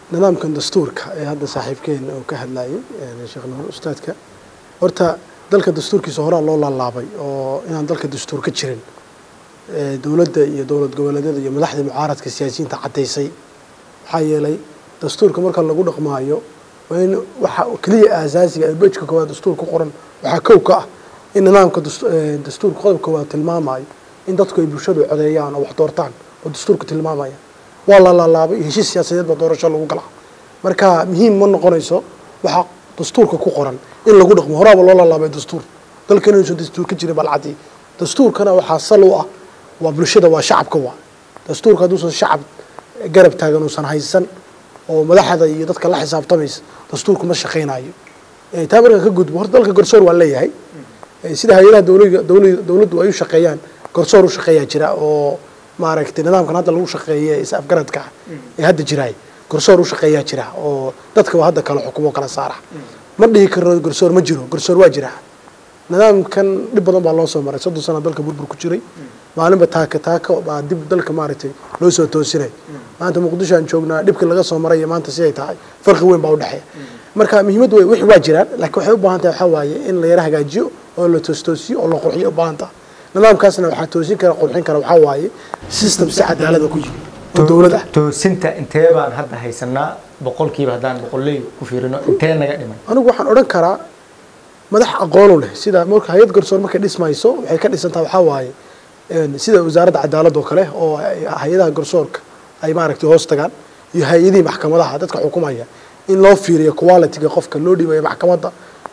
nidaamkan dastuurka ee hadda saaxiibkeena uu ka hadlayay sheekh nuur ustaadka horta dalka dastuurkiisa horaa loo laalaabay oo inaan dalka dastuur ka jirin dowladda iyo dowlad goboleedyada iyo madaxda mucaaradka siyaasiyiinta caddaysay maxaa yeelay dastuurka marka lagu dhaqmaayo waa in waxa keliya aasaasiga ee bejka koowaad dastuur ku qoran waxaa kow ka ah in nidaamka dastuurka qodobka koowaad tilmaamayo in dadku ay bulshadu codeeyaan oo wax doortaan oo dastuurka tilmaamaya waa la laalaabay heshiis siyaasadeed baa doorasho lagu galaa marka muhiim ma noqonayso waxaa dastuurka ku qoran in lagu dhaqmo horaaba loo laalaabay dastuur dalkan inuusan dastuur ka jirin balcadii dastuurkana waxaa sal u ah waa bulshada waa shacabka waa dastuurka hadduusan shacab garab taagan uusan haysan oo madaxda iyo dadka la xisaabtamaysa dastuurku ma shaqaynayo taa markaan ka gudbo horta dalka garsoor waa leeyahay sida hay-adaha dowlada dowla dowladdu ay u shaqeeyaan garsoor u shaqeeyaa jira oo maaragtay nidaamkan hadda lagu shaqeeye is afgaradka ah ee hadda jiraay garsoor u shaqeeyaa jira oo dadka waa hadda kala xukumo kala saara ma dhihi karno garsoor ma jiro garsoor waa jira nidaamkan dhib badan baa loo soo maray soddon sana dalka burbur ku jiray maalinba taaka taaka baa dib dalka maaragtay loo soo toosinay maanta muqdisho aan joognaa dhibkii laga soo maray iyo maanta siday tahay farqi weyn baa udhexeeya marka muhiimad wey wixii waa jiraan laakiin waxay u baahan tahay waxaa waaye in la yara hagaajiyo oo la toostoosiyo oo la qurxiyo u baahan tahay nidaamkaasna waxaa toosin kara qurxin kara waxaa waaye system si cadaalada ku yimi oo dowlad ah toosinta intee baan hadda haysanaa boqolkiiba haddaan boqolley ku fiirino intee naga dhiman anigu waxaan odhan karaa madax aqoonu leh sida marka hay-ad garsoor markay dhismayso waxay ka dhisantaha waxaa waaye sida wasaaradda cadaaladda oo kale oo hay-adaha garsoorka ay maaragtay hoos tagaan iyo hay-adihii maxkamadaha dadka xukumaya in loo fiiriyo qualityga qofka loo dhiibayo maxkamadda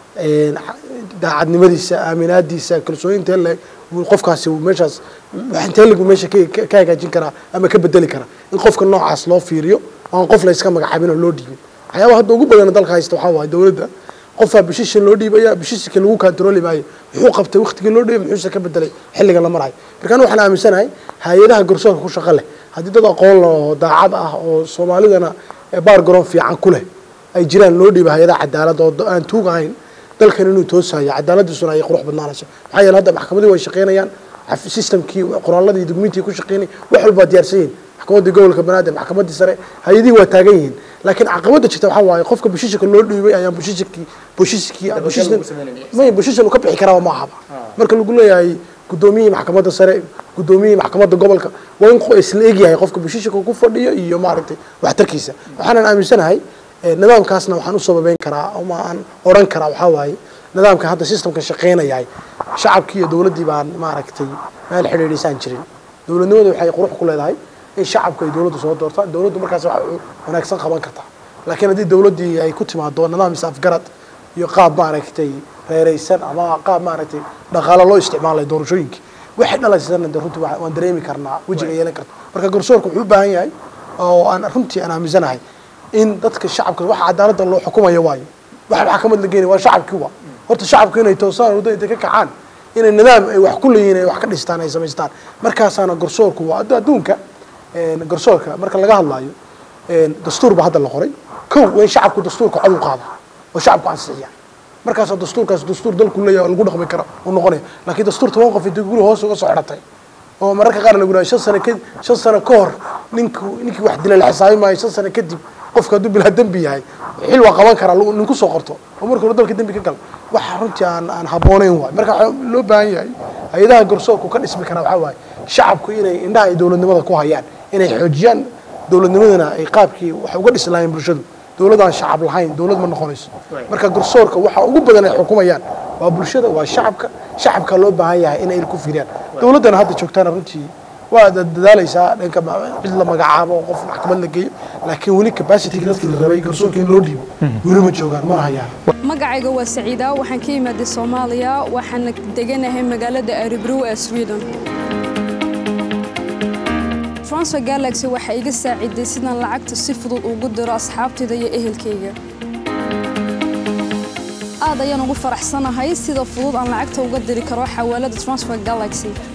daacadnimadiisa aaminaadiisa kalsooyintee le qofkaasi meeshaas intee lagu meesha ka hagaajin karaa ama ka bedeli karaa in qofka noocaas loo fiiriyo aan qof la iska magacaabin oo loo dhiibin waxyaabaha hadda ugu badan dalka haysta waxaa waaye dowladda qofaa bishisha loo dhiibaya bishiska lagu kantarooli maayo muxuu qabtay waktigii loo dhiibay muxuuse ka bedelay xilliga la marayo markaan waxaan aaminsanahay hay-adaha garsoorka ku shaqo leh haddii dad aqoon leh oo daacad ah oo soomaalidana baargaroon fiican ku leh ay jiraan loo dhiiba hay-adaha cadaalad oo aan tuug ahayn dalkan inuu toosayo cadaaladiisuna ay qurux badnaanayso maxaa yeele hadda maxkamadii way shaqaynayaan systemkii qoraaladii dugmintii ku shaqaynay wax walbaa diyaarsan yihin maxkamaddii gobolka banaadir maxkamaddii sare hay-adihii waa taagan yihiin laakiin caqabada jirta waxaa waaye qofka bushishika loo dhiibay ayaan bushishikii bushishikii may bushishan uu ka bixi karaa ma ahaba marka lagu leeyahay guddoomiyihii maxkamadda sare guddoomiyihii maxkamadda gobolka waa in isla egyahay qofka bushishika ku fadhiyo iyo maaragtay waxtarkiisa waxaanan aaminsanahay nidaamkaasna waxaan u sababeyn karaa ama aan odhan karaa waxaa waaye nidaamka hadda systemka shaqeynayahay shacabkii iyo dowladdii baan maaragtay meel xidhiidhisaan jirin dowladnimadu waxay qurux ku leedahay in shacabku ay dowladdu soo doortaan dowladdu markaas wax wanaagsan qaban kartaa laakiin haddii dowladdii ay ku timaado nidaam is afgarad iyo qaab maaragtay reeraysan ama qaab maaragtay dhaqaalo loo isticmaalay doorashooyinkii waxay dhalaysana de runtii waan dareemi karnaa wejiga yeelan karta marka garsoorka wuxuu u baahan yahay oo aan runtii aan aaminsanahay in dadka shacabka waxa cadaaladda loo xukumayo waayo waxa maxkamad la geenay waa shacabkii waa horta shacabku inay toosaan waddo intay ka kacaan inay nidaam ay wax ku leeyihin ay wax ka dhistaan ay samaystaan markaasaana garsoorku waa adduunka garsoorka marka laga hadlaayo dastuur baa hadda la qoray kow waa in shacabku dastuurka cod u qaada oo shacabku ansixiya markaasaa dastuurkaas dastuur dalku leeyahay lagu dhaqmi kara uu noqonaya laakiin dastuur toban qof intay guri hoos uga soo xidhatay oo mararka qaar lagu yidhaha shan sano ka shan sano ka hor ninku ninkii wax dilay la xisaabi maayo shan sano kadib qofka hadduu bilaa dembi yahay xil waa qaban karaa ninku soo qorto oo marka hore dalka dembi ka gal waxa runtii aan aan habboonayn waay marka waxaa loo baahan yahay hay-adaha garsoorku ka dhismi karaa waxaa waaye shacabku inay indhaha ay dowladnimada ku hayaan inay xoojiyaan dowladnimadana ay qaabkii wax uga dhisi lahayn bulshadu dowladaan shacab lahayn dowlad ma noqonayso marka garsoorka waxa ugu badan ay xukumayaan waa bulshada waa shacabka shacabka loo baahan yahay inay ku fiiriyaan dowladdana hadda joogtaana runtii waa dadaalaysaa dhanka cid la magacaabo qof maxkamad la geeyo laakiin weli capacityga dadkii la rabay garsoorka in loo dhiibo weli ma joogaan mana hayaan magacayga waa saciida waxaan ka imaaday soomaaliya waxaana deganahay magaalada aribrow ee sweden transfer galaxy waxay iga saaciday sidaan lacagta si fudud ugu diro asxaabtayda iyo ehelkayga aad ayaan ugu faraxsanahay sida fudud aan lacagta uga diri karo xawaalada transfer galaxy